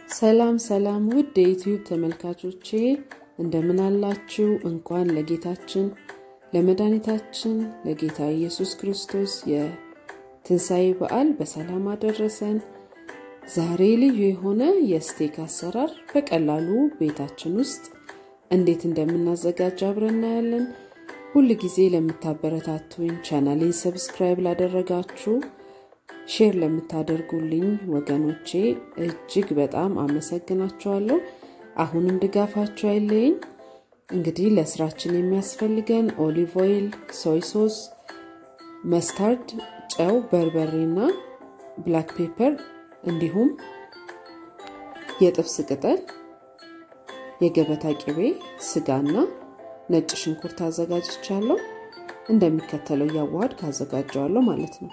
ሰላም ሰላም ውድ የዩትዩብ ተመልካቾቼ እንደምን አላችሁ? እንኳን ለጌታችን ለመድኃኒታችን ለጌታ ኢየሱስ ክርስቶስ የትንሣኤ በዓል በሰላም አደረሰን። ዛሬ ልዩ የሆነ የስቴክ አሰራር በቀላሉ ቤታችን ውስጥ እንዴት እንደምናዘጋጅ አብረን እናያለን። ሁል ጊዜ ለምታበረታቱኝ፣ ቻናሌን ሰብስክራይብ ላደረጋችሁ ሼር ለምታደርጉልኝ ወገኖቼ እጅግ በጣም አመሰግናችኋለሁ። አሁንም ድጋፋችሁ አይለየኝ። እንግዲህ ለስራችን የሚያስፈልገን ኦሊቭ ኦይል፣ ሶይ ሶስ፣ መስታርድ፣ ጨው፣ በርበሬና ብላክ ፔፐር እንዲሁም የጥብስ ቅጠል፣ የገበታ ቅቤ፣ ስጋና ነጭ ሽንኩርት አዘጋጅቻለሁ። እንደሚከተለው እያዋሃድ ካዘጋጀዋለሁ ማለት ነው።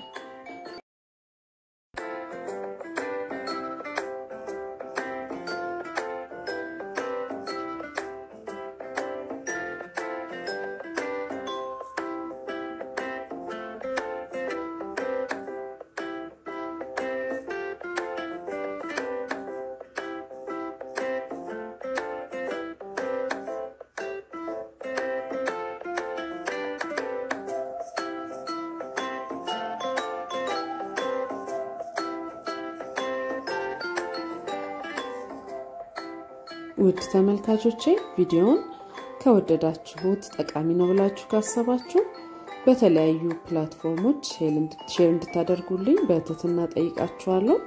ውድ ተመልካቾቼ ቪዲዮውን ከወደዳችሁት ጠቃሚ ነው ብላችሁ ካሰባችሁ በተለያዩ ፕላትፎርሞች ሼር እንድታደርጉልኝ በትህትና ጠይቃችኋለሁ።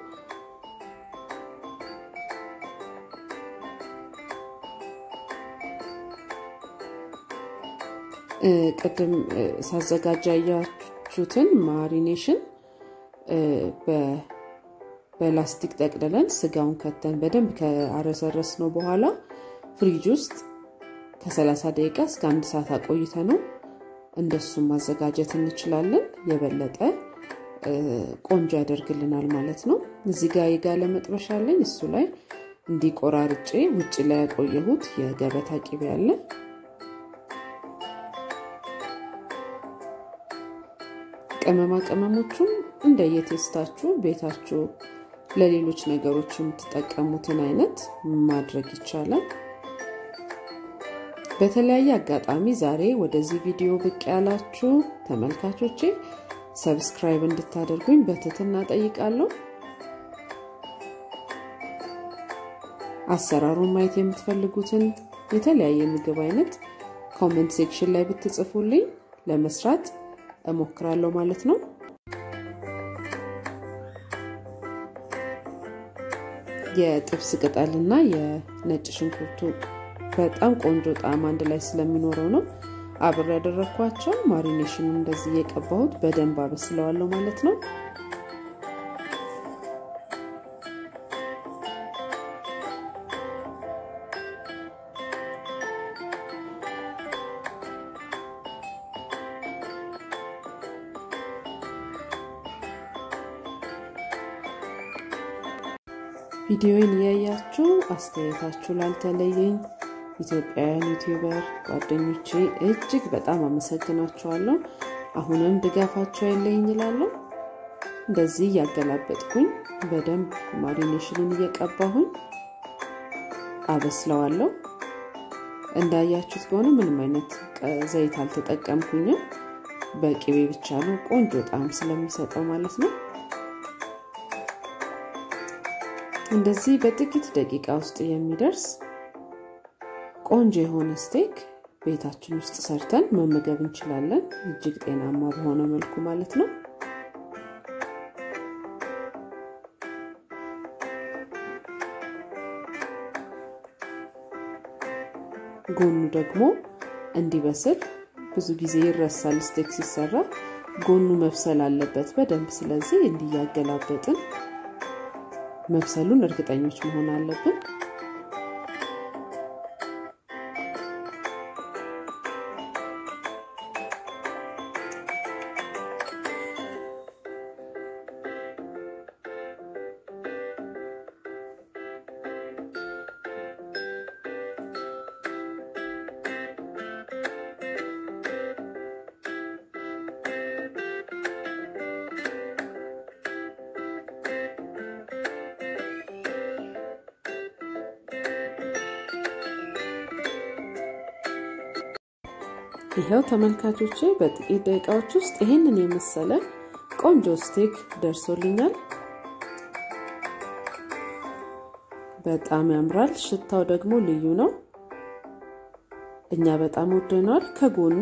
ቅድም ሳዘጋጃ ያያችሁትን ማሪኔሽን በላስቲክ ጠቅልለን ስጋውን ከተን በደንብ ከአረሰረስ ነው በኋላ ፍሪጅ ውስጥ ከ30 ደቂቃ እስከ አንድ ሰዓት አቆይተ ነው እንደሱም ማዘጋጀት እንችላለን። የበለጠ ቆንጆ ያደርግልናል ማለት ነው። እዚህ ጋር የጋለ መጥበሻ አለኝ። እሱ ላይ እንዲቆራርጬ ውጭ ላይ ያቆየሁት የገበታ ቂቤ አለ። ቅመማ ቅመሞቹም እንደየቴስታችሁ ቤታችሁ ለሌሎች ነገሮች የምትጠቀሙትን አይነት ማድረግ ይቻላል። በተለያየ አጋጣሚ ዛሬ ወደዚህ ቪዲዮ ብቅ ያላችሁ ተመልካቾቼ ሰብስክራይብ እንድታደርጉኝ በትህትና ጠይቃለሁ። አሰራሩን ማየት የምትፈልጉትን የተለያየ ምግብ አይነት ኮመንት ሴክሽን ላይ ብትጽፉልኝ ለመስራት እሞክራለሁ ማለት ነው። የጥብስ ቅጠልና የነጭ ሽንኩርቱ በጣም ቆንጆ ጣዕም አንድ ላይ ስለሚኖረው ነው አብሬ ያደረግኳቸው። ማሪኔሽኑ እንደዚህ እየቀባሁት በደንብ አበስለዋለሁ ማለት ነው። ቪዲዮውን እያያችሁ አስተያየታችሁ ላልተለየኝ ኢትዮጵያውያን ዩቲዩበር ጓደኞቼ እጅግ በጣም አመሰግናችኋለሁ። አሁንም ድጋፋችሁ አይለኝ ይላለሁ። እንደዚህ እያገላበጥኩኝ በደንብ ማሪኔሽንን እየቀባሁኝ አበስለዋለሁ። እንዳያችሁት ከሆነ ምንም አይነት ዘይት አልተጠቀምኩኝም። በቅቤ ብቻ ነው ቆንጆ ጣዕም ስለሚሰጠው ማለት ነው። እንደዚህ በጥቂት ደቂቃ ውስጥ የሚደርስ ቆንጆ የሆነ ስቴክ ቤታችን ውስጥ ሰርተን መመገብ እንችላለን። እጅግ ጤናማ በሆነ መልኩ ማለት ነው። ጎኑ ደግሞ እንዲበስል ብዙ ጊዜ ይረሳል። ስቴክ ሲሰራ ጎኑ መብሰል አለበት በደንብ። ስለዚህ እንዲያገላበጥን መብሰሉን እርግጠኞች መሆን አለብን። ይኸው ተመልካቾቼ በጥቂት ደቂቃዎች ውስጥ ይህንን የመሰለ ቆንጆ ስቴክ ደርሶልኛል። በጣም ያምራል። ሽታው ደግሞ ልዩ ነው። እኛ በጣም ወደነዋል። ከጎኑ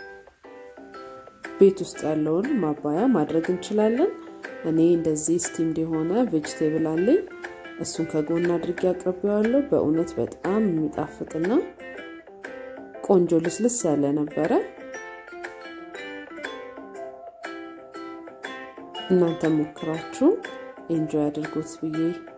ቤት ውስጥ ያለውን ማባያ ማድረግ እንችላለን። እኔ እንደዚህ ስቲምድ የሆነ ቬጅቴብል አለኝ። እሱን ከጎን አድርጌ አቅርቤዋለሁ። በእውነት በጣም የሚጣፍጥና ቆንጆ ልስልስ ያለ ነበረ። እናንተ ሞክራችሁ ኤንጆይ አድርጉት ብዬ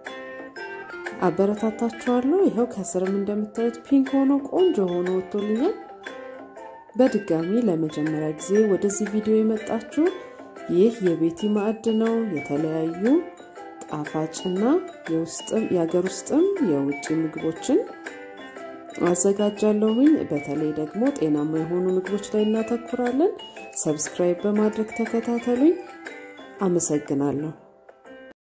አበረታታችኋለሁ። ይኸው ከስርም እንደምታዩት ፒንክ ሆኖ ቆንጆ ሆኖ ወጥቶልኛል። በድጋሚ ለመጀመሪያ ጊዜ ወደዚህ ቪዲዮ የመጣችሁ ይህ የቤቲ ማዕድ ነው። የተለያዩ ጣፋጭና የሀገር ውስጥም የውጭ ምግቦችን አዘጋጃለሁኝ። በተለይ ደግሞ ጤናማ የሆኑ ምግቦች ላይ እናተኩራለን። ሰብስክራይብ በማድረግ ተከታተሉኝ። አመሰግናለሁ።